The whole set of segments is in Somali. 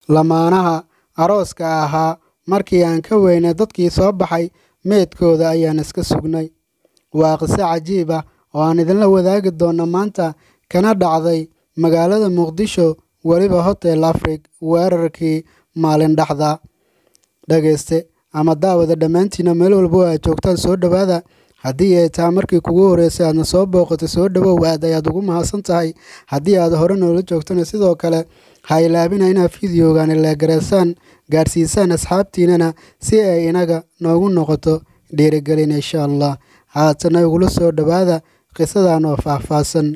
lamaanaha arooska ahaa markii aan ka weynay dadkii soo baxay meydkooda ayaan iska sugnay waa qiso cajiib ah oo aan idinla wadaagi doonno maanta kana dhacday magaalada muqdisho weliba hotel afrig weerarkii maalin dhexda dhegayste ama daawada dhammaantiina meel walba aad joogtaan soo dhowaada haddii ay taa markii kugu horreysay aadna soo booqatay soo dhowow aad ayaad ugu mahadsan tahay haddii aad hore noola joogtana sidoo kale ha ilaabina inaad fideogaani leegaraysaan gaadhsiisaan asxaabtiinana si ay inaga noogu noqoto dhiirigelin insha allah haatana igula soo dhowaada qisadan oo faahfaahsan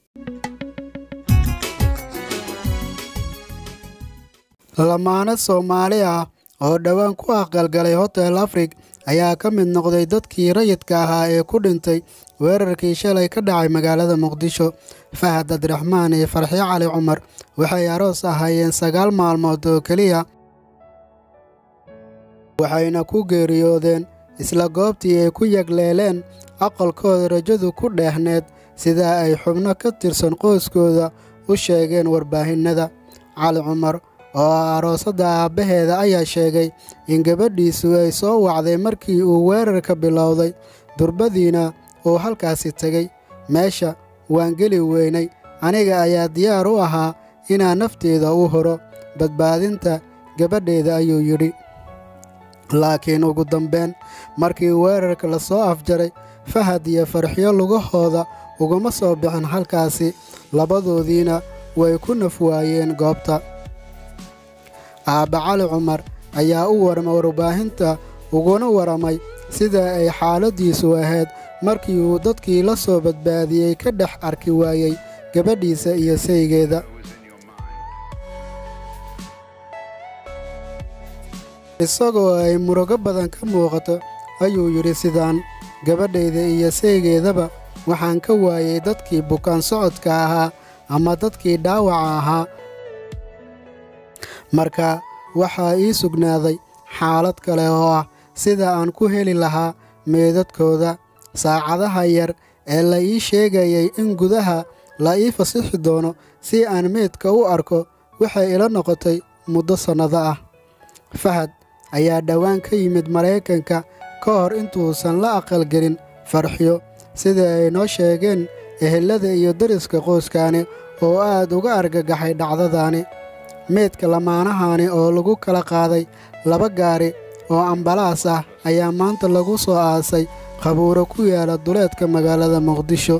lamaano soomaali ah oo dhowaan ku aqalgalay hotel afrig ayaa ka mid noqday dadkii rayidka ahaa ee ku dhintay weerarkii shalay ka dhacay magaalada muqdisho fahad abdiraxmaan iyo farxyo cali cumar waxay aroos ahaayeen sagaal maalmood oo keliya waxayna ku geeriyoodeen isla goobtii ay ku yagleeleen aqalkooda rajadu ku dheehneed sidaa ay xubno ka tirsan qoyskooda u sheegeen warbaahinada cali cumar oo ah aroosadda aabbaheeda ayaa sheegay in gabadhiisu ay soo wacday markii uu weerarka bilowday durbadiina uu halkaasi tegey meesha waan geli weynay aniga ayaa diyaar u ahaa inaan nafteeda u horo badbaadinta gabadheeda ayuu yidhi laakiin ugu dambeyn markii weerarka la soo afjaray fahad iyo farxyo lugahooda uguma soo bixin halkaasi labadoodiina way ku naf waayeen goobta aabba cali cumar ayaa u warmay warbaahinta uguna waramay sida ay xaaladdiisu ahayd markii uu dadkii la soo badbaadiyey ka dhex arki waayey gabadhiisa iyo saygeeda isagoo ay murugo badan ka muuqato ayuu yidhi sidaan gabadhayda iyo saygeedaba waxaan ka waayey dadkii bukaan socodka ahaa ama dadkii dhaawaca ahaa marka waxaa ii sugnaaday xaalad kale oo ah sida aan ku heli lahaa meedadkooda saacadaha yar ee la ii sheegayay in gudaha la ii fasixi doono si aan meydka u arko waxay ila noqotay muddo sannado ah fahad ayaa dhowaan ka yimid maraykanka ka hor intuusan la aqalgelin farxyo sida ay noo sheegeen ehelada iyo dariska qoyskaani oo aad uga argagaxay dhacdadaani meydka lamaanahaani oo lagu kala qaaday laba gaari oo ambalaas ah ayaa maanta lagu soo aasay qabuuro ku yaala duleedka magaalada muqdisho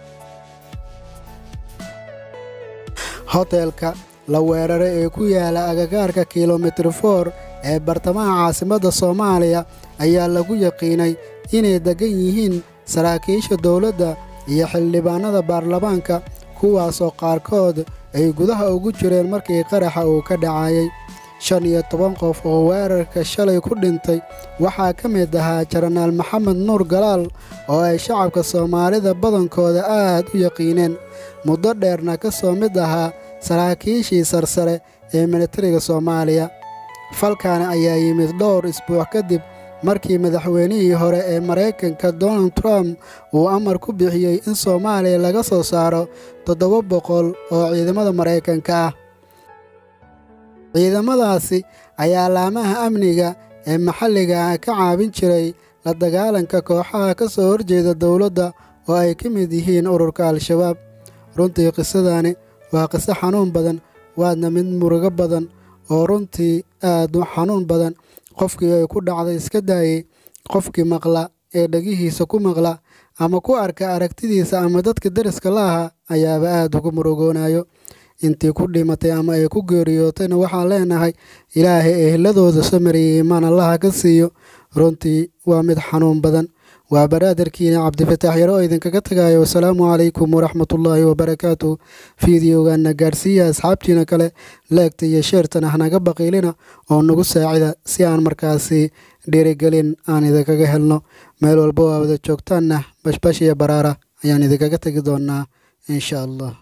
hotelka la weeraray ee ku yaala agagaarka kilomitir for ee bartamaha caasimadda soomaaliya ayaa lagu yaqiinay inay deggan yihiin saraakiisha dowladda iyo xildhibaannada baarlamaanka kuwaasoo qaarkood ay gudaha ugu jireen markii qaraxa uu ka dhacayay shan iyo toban qof oo weerarka shalay ku dhintay waxaa ka mid ahaa jenaraal maxamed nuur galaal oo ay shacabka soomaalida badankooda aad u yaqiineen muddo dheerna ka soo mid ahaa saraakiishii sarsare ee militariga soomaaliya falkan ayaa yimid dhowr isbuuc kadib markii madaxweynihii hore ee maraykanka donald trump uu amar ku bixiyey in soomaaliya laga soo saaro toddoba boqol oo ciidamada maraykanka ah ciidamadaasi ayaa laamaha amniga ee maxalliga ah ka caawin jiray la dagaalanka kooxaha ka soo horjeeda dowladda oo ay ka mid yihiin ururka al-shabaab runtii qisadani waa qiso xanuun badan waadna mid murugo badan oo runtii aad u xanuun badan qofkii ay ku dhacday iska daayey qofkii maqla ee dhegihiisa ku maqla ama ku arka aragtidiisa ama dadka deriska la ahaa ayaaba aad ugu murugoonayo intii ku dhimatay ama ay ku geeriyootayna waxaan leenahay ilaahay ehladooda samariyey imaan allaha ka siiyo runtii waa mid xanuun badan waa baraadarkiina cabdifataax yaro oo idinkaga tagayo wasalaamu calaykum waraxmatullaahi wabarakaatu fideogaana gaadhsiiya asxaabtiina kale leegta iyo sheertan hanaga baqiilina oo nagu saacida si aan markaasi dhiirigelin aan idinkaga helno meel walba oo wada joogtaanna bashbash iyo baraara ayaan idinkaga tegi doonaa insha allah